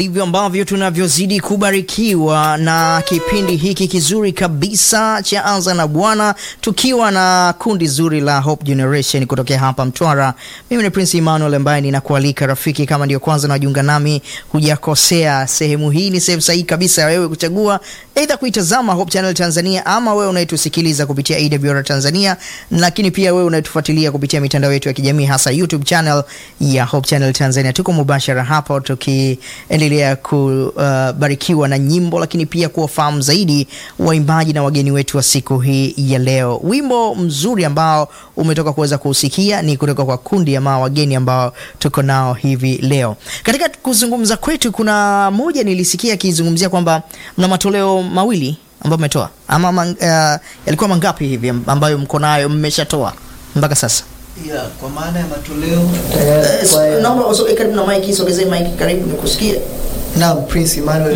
Hivyo ambavyo tunavyozidi kubarikiwa na kipindi hiki kizuri kabisa cha Anza na Bwana, tukiwa na kundi zuri la Hope Generation kutokea hapa Mtwara. Mimi ni Prince Emmanuel ambaye ninakualika rafiki, kama ndio kwanza unajiunga nami, hujakosea. Sehemu hii ni sehemu sahihi kabisa ya wewe kuchagua aidha kuitazama Hope Channel Tanzania ama wewe unayetusikiliza kupitia AWR Tanzania, lakini pia wewe unayetufuatilia kupitia mitandao yetu ya kijamii hasa YouTube channel ya Hope Channel Tanzania. Tuko mubashara hapo tukiendelea kubarikiwa na nyimbo, lakini pia kuwafahamu zaidi waimbaji na wageni wetu wa siku hii ya leo. Wimbo mzuri ambao umetoka kuweza kuusikia ni kutoka kwa kundi ama wageni ambao tuko nao hivi leo. Katika kuzungumza kwetu, kuna moja nilisikia akizungumzia kwamba mna matoleo mawili ambayo mmetoa ama man, uh, yalikuwa mangapi hivi ambayo mko nayo mmeshatoa mpaka sasa? Yeah, kwa maana ya matoleo Eh, kwa- Naomba usogee karibu na mic, sogezee mic karibu nikusikie. Naam, Prince Emmanuel.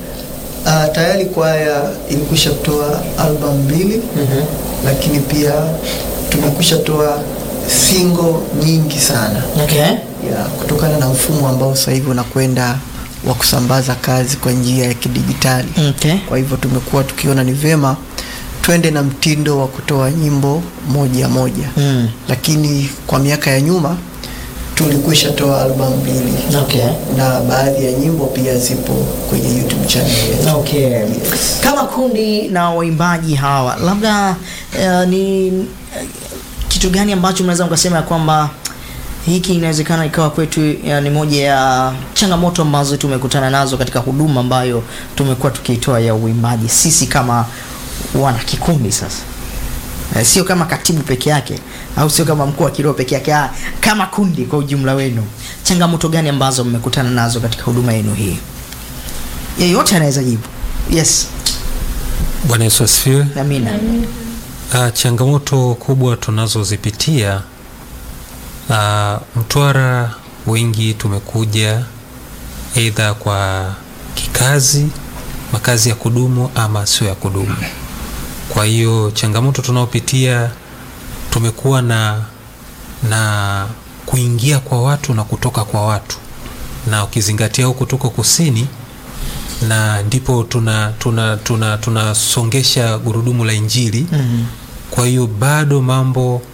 Uh, tayari kwaya ilikwisha kutoa album mbili lakini pia tumekwisha toa single nyingi sana Okay. yeah, kutokana na mfumo ambao sasa hivi unakwenda wa kusambaza kazi kwa njia ya kidijitali. Okay. Kwa hivyo tumekuwa tukiona ni vyema twende na mtindo wa kutoa nyimbo moja moja Mm. lakini kwa miaka ya nyuma tulikwisha toa albamu mbili Okay. na baadhi ya nyimbo pia zipo kwenye YouTube channel yetu. Okay. Yes. Kama kundi na waimbaji hawa, labda uh, ni uh, kitu gani ambacho mnaweza mkasema ya kwamba hiki inawezekana ikawa kwetu ya, ni moja ya changamoto ambazo tumekutana nazo katika huduma ambayo tumekuwa tukiitoa ya uimbaji sisi kama wana kikundi sasa Eh, sio kama katibu peke yake au sio kama mkuu wa kiroho peke yake, ah, kama kundi kwa ujumla wenu, changamoto gani ambazo mmekutana nazo katika huduma yenu hii? Yeyote anaweza jibu. Yes, Bwana Yesu asifiwe. amina. Ah, changamoto kubwa tunazozipitia ah, Mtwara, wengi tumekuja aidha kwa kikazi, makazi ya kudumu ama sio ya kudumu. Kwa hiyo changamoto tunaopitia tumekuwa na na kuingia kwa watu na kutoka kwa watu, na ukizingatia huku tuko kusini na ndipo tuna tuna tuna tunasongesha gurudumu la Injili. Mhm. Kwa hiyo bado mambo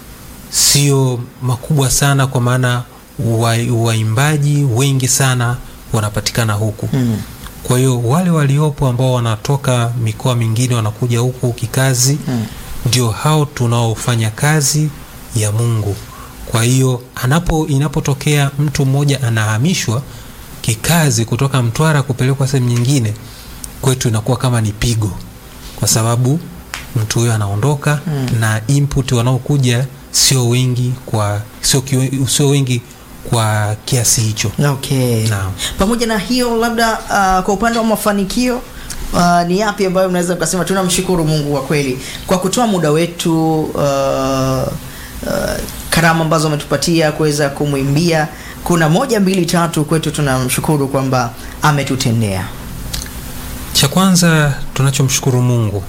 sio makubwa sana, kwa maana wa- waimbaji wengi sana wanapatikana huku. Mhm. Kwa hiyo wale waliopo ambao wanatoka mikoa mingine wanakuja huku kikazi, Mm. ndio hao tunaofanya kazi ya Mungu. Kwa hiyo anapo inapotokea mtu mmoja anahamishwa kikazi kutoka Mtwara kupelekwa sehemu nyingine, kwetu inakuwa kama ni pigo, kwa sababu mtu huyo anaondoka Mm. na input wanaokuja sio wengi kwa sio, kiwe- sio wengi kwa kiasi hicho. Okay. Naam. Pamoja na hiyo labda uh, kwa upande wa mafanikio uh, ni yapi ambayo mnaweza mkasema tunamshukuru Mungu kwa kweli kwa kutoa muda wetu uh, uh, karama ambazo ametupatia kuweza kumwimbia. Kuna moja mbili tatu kwetu tunamshukuru kwamba ametutendea. Cha kwanza tunachomshukuru Mungu,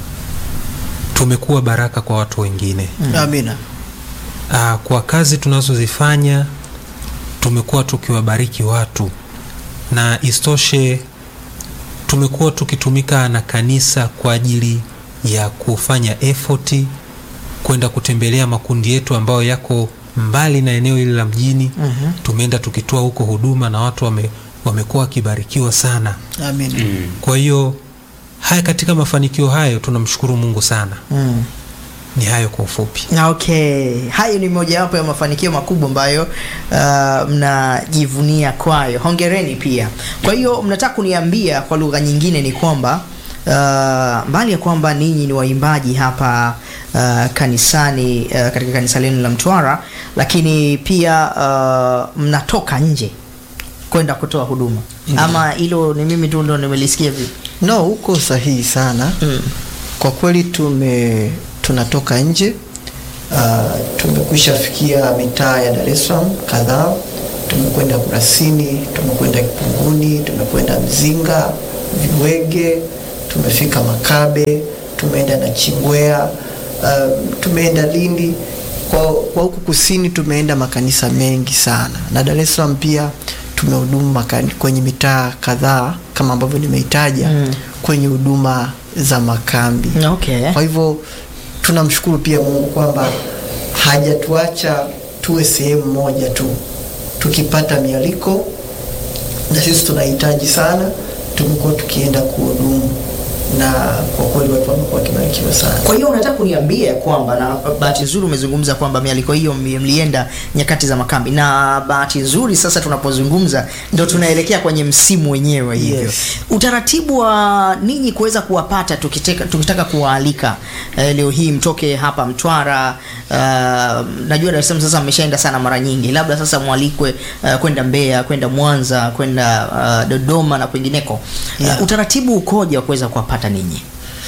tumekuwa baraka kwa watu wengine. Amina. Aa, kwa kazi tunazozifanya tumekuwa tukiwabariki watu, na istoshe tumekuwa tukitumika na kanisa kwa ajili ya kufanya effort kwenda kutembelea makundi yetu ambayo yako mbali na eneo hili la mjini. Mhm. Tumeenda tukitoa huko huduma na watu wame, wamekuwa wakibarikiwa sana. Amina. Kwa hiyo haya, katika mafanikio hayo tunamshukuru Mungu sana. Mm. Ni hayo kwa ufupi. Na Okay, hayo ni mojawapo ya mafanikio makubwa ambayo uh, mnajivunia kwayo. Hongereni pia. Kwa hiyo mnataka kuniambia kwa lugha nyingine ni kwamba uh, mbali ya kwamba ninyi ni waimbaji hapa uh, kanisani uh, katika kanisa lenu la Mtwara, lakini pia uh, mnatoka nje kwenda kutoa huduma ama hilo ni mimi tu ndo nimelisikia vipi? No, uko sahihi sana. Mm. Kwa kweli tume tunatoka nje. Uh, tumekwisha fikia mitaa ya Dar es Salaam kadhaa. Tumekwenda Kurasini, tumekwenda Kipunguni, tumekwenda Mzinga, Viwege, tumefika Makabe, tumeenda na Chingwea, uh, tumeenda Lindi. Kwa, kwa huku kusini tumeenda makanisa mengi sana, na Dar es Salaam pia tumehudumu makani- kwenye mitaa kadhaa kama ambavyo nimeitaja Mm. kwenye huduma za makambi Okay. kwa hivyo tunamshukuru pia Mungu kwamba hajatuacha tuwe sehemu moja tu. Tukipata mialiko na sisi tunahitaji sana, tumekuwa tukienda kuhudumu, na kwa kweli watu wamekuwa wakibarikiwa sana. Kwa hiyo unataka kuniambia kwamba, na bahati nzuri umezungumza kwamba mialiko hiyo mli- mlienda nyakati za makambi, na bahati nzuri sasa tunapozungumza ndo tunaelekea kwenye msimu wenyewe hivyo. Yes. Utaratibu wa ninyi kuweza kuwapata tukitaka, tukitaka kuwaalika eh, leo hii mtoke hapa Mtwara. Uh, najua Dar es Salaam sasa mmeshaenda sana mara nyingi, labda sasa mwalikwe uh, kwenda Mbeya, kwenda Mwanza, kwenda uh, Dodoma na kwingineko. Yeah. Uh, utaratibu ukoje wa kuweza kuwapata ninyi?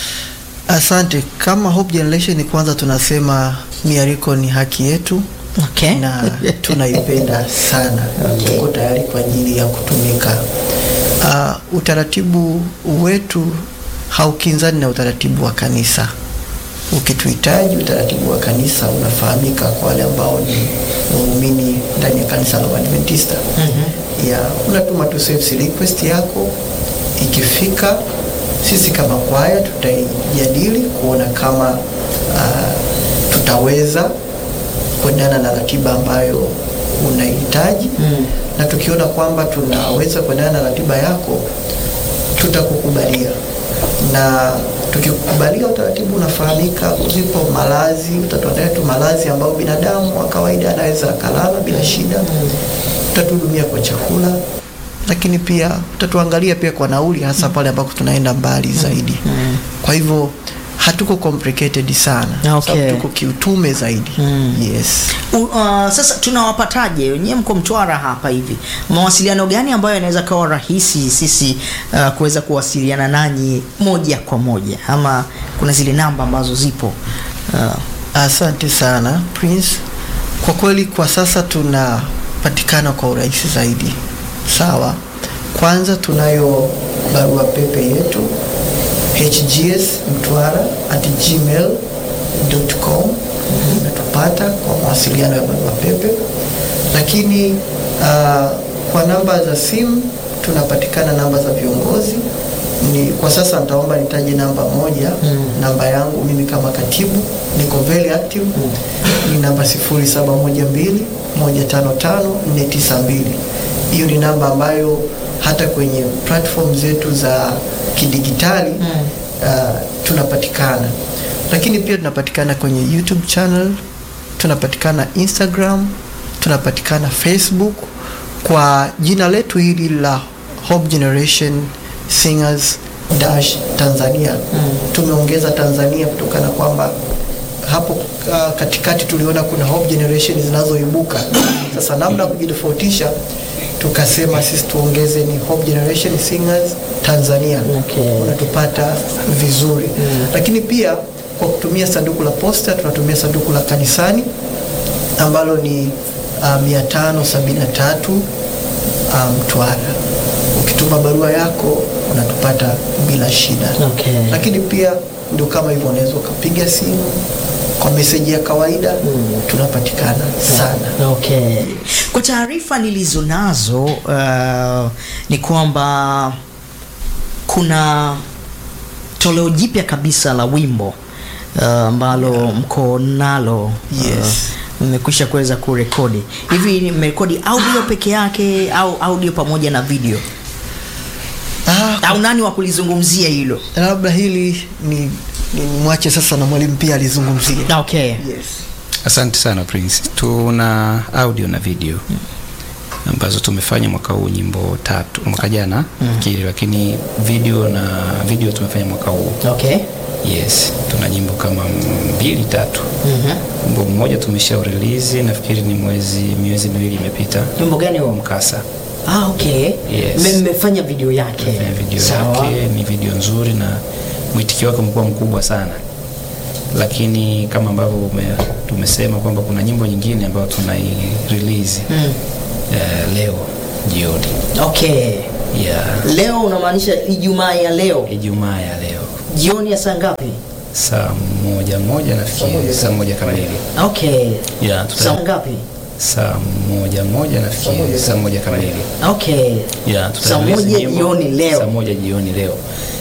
Asante. Kama Hope Generation, kwanza tunasema mialiko ni haki yetu Okay. na tunaipenda sana. Okay. Tuko tayari kwa ajili ya kutumika. Uh, utaratibu wetu haukinzani na utaratibu wa kanisa. Ukituhitaji, utaratibu wa kanisa unafahamika kwa wale ambao ni waumini ndani ya kanisa la Waadventista. Ya, unatuma tu service request yako, ikifika sisi kama kwaya tutaijadili kuona kama uh, tutaweza kuendana na ratiba ambayo unahitaji Mm. na tukiona kwamba tunaweza kuendana na ratiba yako tutakukubalia na tukikubalia utaratibu unafahamika zipo malazi utatuandalia tu malazi ambayo binadamu wa kawaida anaweza akalala bila shida utatuhudumia kwa chakula lakini pia utatuangalia pia kwa nauli hasa pale ambako tunaenda mbali zaidi Mm. kwa hivyo hatuko complicated sana Okay. sababu tuko kiutume zaidi Mm. yes U, uh, sasa tunawapataje? Wenyewe mko Mtwara hapa hivi, mawasiliano gani ambayo yanaweza kawa rahisi sisi uh, kuweza kuwasiliana nanyi moja kwa moja, ama kuna zile namba ambazo zipo uh, Asante sana Prince. Kwa kweli kwa sasa tunapatikana kwa urahisi zaidi. Sawa. Kwanza tunayo barua pepe yetu hgs mtwara at gmail.com unatupata kwa mawasiliano ya barua pepe, lakini uh, kwa namba za simu tunapatikana namba za viongozi ni kwa sasa nitaomba nitaje namba moja Mm. namba yangu mimi kama katibu niko very active ni namba 0712 155 492 hiyo ni namba ambayo hata kwenye platform zetu za kidigitali Mm. uh, tunapatikana lakini pia tunapatikana kwenye youtube channel tunapatikana instagram tunapatikana facebook kwa jina letu hili la hope generation singers dash tanzania Mm. tumeongeza tanzania kutokana kwamba hapo uh, katikati tuliona kuna hope generation zinazoibuka sasa namna ya kujitofautisha tukasema sisi tuongeze ni hope generation singers tanzania Okay. unatupata vizuri Mm. lakini pia kwa kutumia sanduku la posta tunatumia sanduku la kanisani ambalo ni uh, 573 uh, Mtwara. Ukituma barua yako unatupata bila shida. Okay. Lakini pia ndio kama hivyo, unaweza ukapiga simu kwa meseji ya kawaida Mm. tunapatikana sana. Okay. Kwa taarifa nilizo nazo uh, ni kwamba kuna toleo jipya kabisa la wimbo uh, ambalo mko nalo Yes. uh, mmekwisha kuweza kurekodi hivi ni mmerekodi audio peke yake au audio pamoja na video Ah, au nani wa kulizungumzia hilo labda hili ni, ni mwache sasa na mwalimu pia alizungumzia. okay Yes. Asante sana Prince. Tuna audio na video ambazo tumefanya mwaka huu nyimbo tatu, mwaka jana nafikiri, lakini video na video tumefanya mwaka huu. okay Yes, tuna nyimbo kama mbili tatu. Mhm. Wimbo mmoja tumesha release nafikiri ni mwezi miezi miwili imepita. wimbo gani huo Mkasa. ah, okay Yes. Mme- mmefanya video yake Tumefanya video Sawa. yake, ni video nzuri na mwitikio wake umekuwa mkubwa sana, lakini kama ambavyo ume- tumesema kwamba kuna nyimbo nyingine ambayo tunai release Mm. eh, leo jioni okay ya leo unamaanisha ijumaa ya leo Ijumaa ya leo jioni ya saa ngapi saa moja moja nafikiri saa moja kamili okay ya saa tuta, ngapi saa moja moja nafikiri saa moja kamili Okay. yeah, Saa tutarelease moja nyimbo jioni leo. saa moja jioni leo